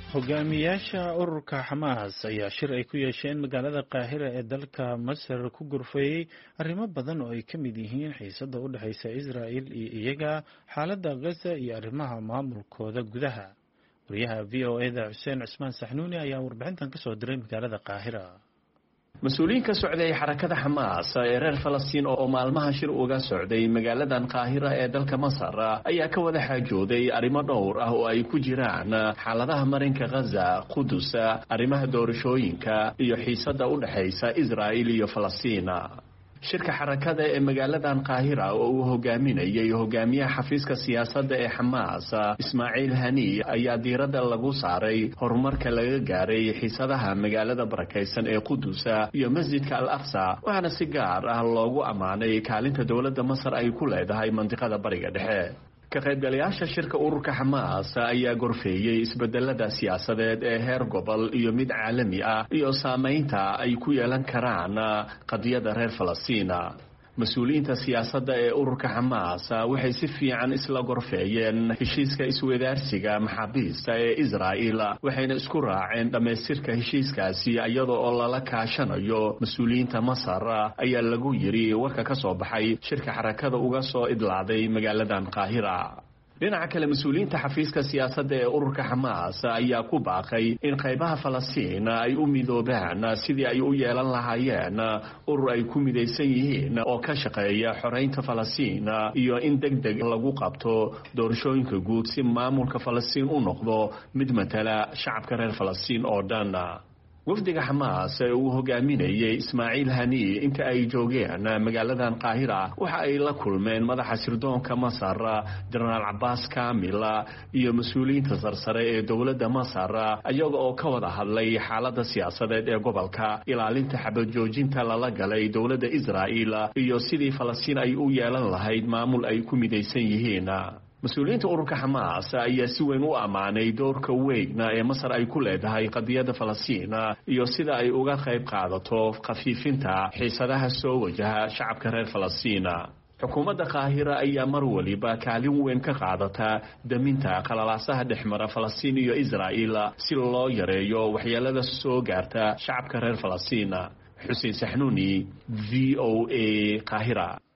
hogaamiyaasha ururka xamaas ayaa shir ay ku yeesheen magaalada qaahira ee dalka masar ku gurfeeyey arrimo badan oo ay ka mid yihiin xiisada u dhexeysa israa'il iyo iyaga xaaladda gaza iyo arrimaha maamulkooda gudaha wariyaha v o eda xuseen cusmaan saxnuuni ayaa warbixintan kasoo diray magaalada qaahira mas-uuliyiin ka socday xarakada xamaas ee reer falastiin oo maalmaha shir uga socday magaaladan qaahira ee dalka masar ayaa ka wada xaajooday arrimo dhowr ah oo ay ku jiraan xaaladaha marinka khaza qudus arrimaha doorashooyinka iyo xiisada u dhexaysa israa'il iyo falastiin shirka xarakada ee magaaladan qaahira oo uu hogaaminayay hogaamiyaha xafiiska siyaasadda ee xamaas ismaaciil hani ayaa diiradda lagu saaray horumarka laga gaaray xiisadaha magaalada barakaysan ee qudusa iyo masjidka al aqsa waxaana si gaar ah loogu ammaanay kaalinta dowladda masar ay ku leedahay mandiqada bariga dhexe ka qaybgalayaasha shirka ururka xamaas ayaa gorfeeyey isbedelada siyaasadeed ee heer gobol iyo mid caalami ah iyo saamaynta ay ku yeelan karaan qadiyadda reer falastiina mas-uuliyiinta siyaasadda ee ururka xamaas waxay si fiican isla gorfeeyeen heshiiska iswadaarsiga maxaabiista ee israa'il waxayna isku raaceen dhammaystirka heshiiskaasi iyada oo lala kaashanayo mas-uuliyiinta masar ayaa lagu yidhi warka ka soo baxay shirka xarakada uga soo idlaaday magaaladan qaahira dhinaca kale mas-uuliyiinta xafiiska siyaasadda ee ururka xamaas ayaa ku baaqay in qaybaha falastiin ay u midoobaan sidii ay u yeelan lahaayeen urur ay ku midaysan yihiin oo ka shaqeeya xoreynta falastiin iyo in deg deg lagu qabto doorashooyinka guud si maamulka falastiin u noqdo mid matala shacabka reer falastiin oo dhan wafdiga xamaas ee uu hogaaminayay ismaaciil hani inta ay joogeen magaaladan qaahira waxa ay la kulmeen madaxa sirdoonka masar jenaraal cabaas kamil iyo mas-uuliyiinta sarsare ee dowladda masar iyaga oo ka wada hadlay xaalada siyaasadeed ee gobolka ilaalinta xabajoojinta lala galay dowladda israa'il iyo sidii falastiin ay u yeelan lahayd maamul ay ku midaysan yihiin mas-uuliyiinta ururka xamaas ayaa si weyn u ammaanay doorka weyn ee masar ay ku leedahay qadiyadda falastiin iyo sida ay uga qayb qaadato khafiifinta xiisadaha soo wajaha shacabka reer falastiin xukuumadda qaahira ayaa mar waliba kaalin weyn ka qaadata daminta qalalaasaha dhexmara falastiin iyo israa'il si loo yareeyo waxyeelada soo gaarta shacabka reer falastiin xuseen saxnuuni v o a qaahira